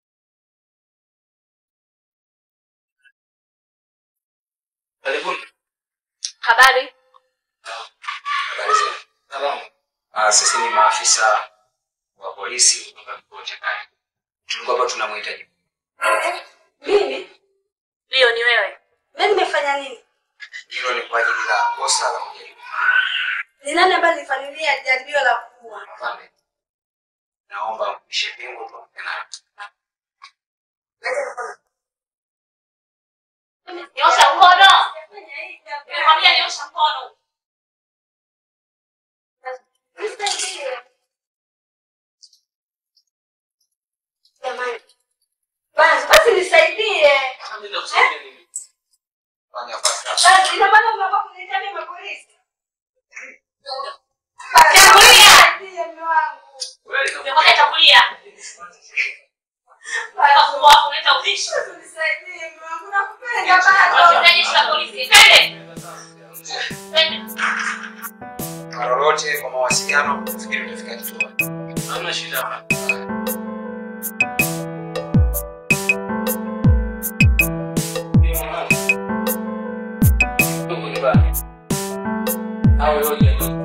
Karibuni. Habari. Habari zenu. Salamu. Ah, sisi ni maafisa wa polisi kutoka kituo cha kaya. Tulikuwa hapa tunamhitaji. Mimi? Ndio ni wewe. Mimi Yaani nimefanya nini? Hilo ni kwa ajili la kosa la kujaribu. Ni nani ambaye nilifanyia jaribio la kuua? Afande, naomba mpishe pingu tuongee nayo. Nyosha mkono. Nimekwambia nyosha mkono. Jamani. Basi basi nisaidie. Fanya basi. Basi ina maana unaomba kuniletea mimi polisi. Chakulia. Ndiye mume wangu. Nimekwambia chakulia. Kafungua hapo unaleta ubishi. Nisaidie mume wangu nakupenda bado. Wasitaje jeshi la polisi. Twende. Twende. Kwa lolote kwa mawasiliano, nafikiri utafika kituoni. Hamna shida. Au yote.